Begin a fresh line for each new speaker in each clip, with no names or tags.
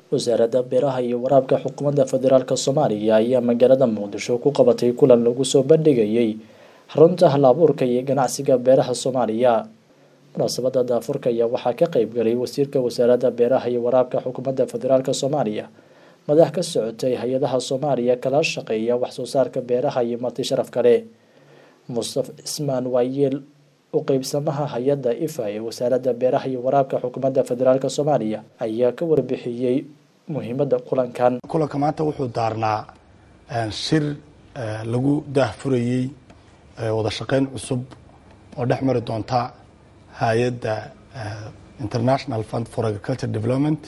wasaaradda beeraha iyo waraabka xukuumadda federaalk soomaaliya ayaa magaalada muqdisho ku qabatay kulan lagu soo bandhigayay xarunta hal-abuurka iyo ganacsiga beeraha soomaaliya munaasabada daafurka ayaa waxaa ka qeyb galay wasiirka wasaaradda beeraha iyo waraabka xukuumadda federaalk soomaaliya madax ka socotay hay-adaha soomaaliya kala shaqeeya waxsoo saarka beeraha iyo marti sharaf kale mustafa cismaan waayeel u qeybsamaha hay-adda ifa ee wasaaradda beeraha iyo waraabka xukuumadda federaalk soomaaliya ayaa ka warbixiyey muhiimadda kulankan
kulanka maanta wuxuu daarnaa shir lagu daahfurayey wada shaqeyn cusub oo dhex mari doonta hay-adda international fund for agriculture development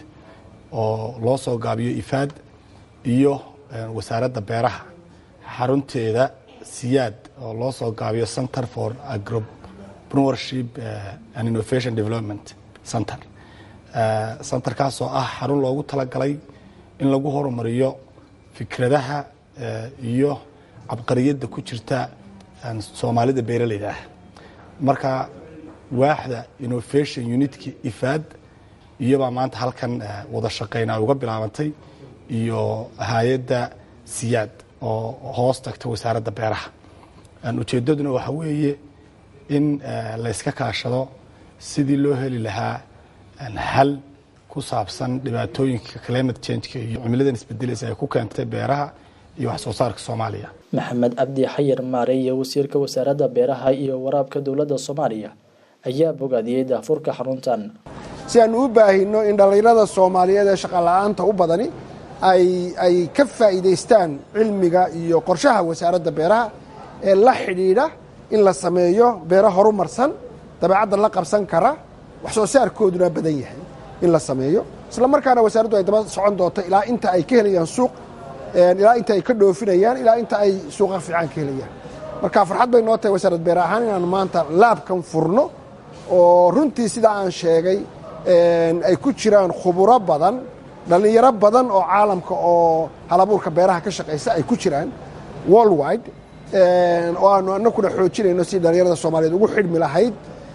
oo loo soo gaabiyo ifaad iyo wasaaradda beeraha xarunteeda siyaad oo loo soo gaabiyo center for agropreneurship and innovation development center centerkaas oo ah xarun loogu talagalay in lagu horumariyo fikradaha iyo cabqariyadda ku jirta soomaalida beeraleyda ah marka waaxda innovation unitka ifaad iyobaa maanta halkan wada shaqeyna uga bilaabantay iyo hay-adda siyaad oo hoos tagta wasaaradda beeraha ujeeddaduna waxaa weeye in layska kaashado sidii loo heli lahaa xal ku saabsan dhibaatooyinka climate changeka iyo cimiladan isbedelaysa ay ku keentay beeraha iyo wax soo saarka soomaaliya
maxamed cabdi xayir maare iyo wasiirka wasaaradda beeraha iyo waraabka dowladda soomaaliya ayaa bogaadiyey daafurka xaruntan
si aanu u baahino in dhallinyarada soomaaliyeed ee shaqala-aanta u badani ay ka faa'iidaystaan cilmiga iyo qorshaha wasaaradda beeraha ee la xidhiidha in la sameeyo beero horumarsan dabeecadda la qabsan kara wax soo saarkooduna badan yahay in la sameeyo isla markaana wasaaraddu ay daba socon doonto ilaa inta ay ka helayaan suuq ilaa inta ay ka dhoofinayaan ilaa inta ay suuqa fiican ka helayaan marka farxad bay noo tahay wasaarad beer ahaan inaanu maanta laabkan furno oo runtii sidaa aan sheegay ay ku jiraan khuburo badan dhallinyaro badan oo caalamka oo halabuurka beeraha ka shaqaysa ay ku jiraan worldwide oo aanu anakuna xoojinayno si dhallinyarada soomaaliyeed ugu xidhmi lahayd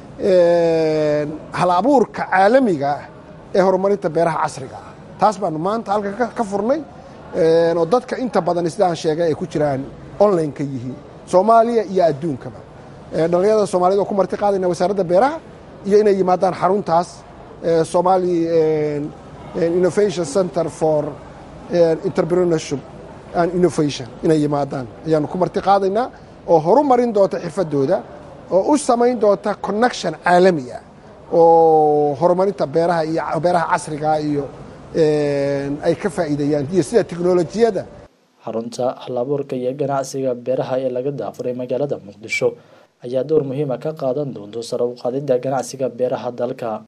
hal abuurka caalamiga ee horumarinta beeraha casriga ah taas baanu maanta halkan ka furnay oo dadka inta badan sidaan sheegay ay ku jiraan online ka yihiin soomaaliya iyo adduunkaba dhallinyarada soomaaliyed oo ku marti qaadayna wasaaradda beeraha iyo inay yimaadaan xaruntaas somali innovation center for entrepreneurship and innovation inay yimaadaan ayaanu ku marti qaadaynaa oo horumarin doonta xirfadooda oo u samayn doonta connection caalami ah oo horumarinta beeraha iyo beeraha casriga iyo ay ka faa'iidayaan iyo sida teknolojiyadda
xarunta hal-abuurka iyo ganacsiga beeraha ee laga daafuray magaalada muqdisho ayaa door muhiima ka qaadan doonto sare u qaadidda ganacsiga beeraha dalka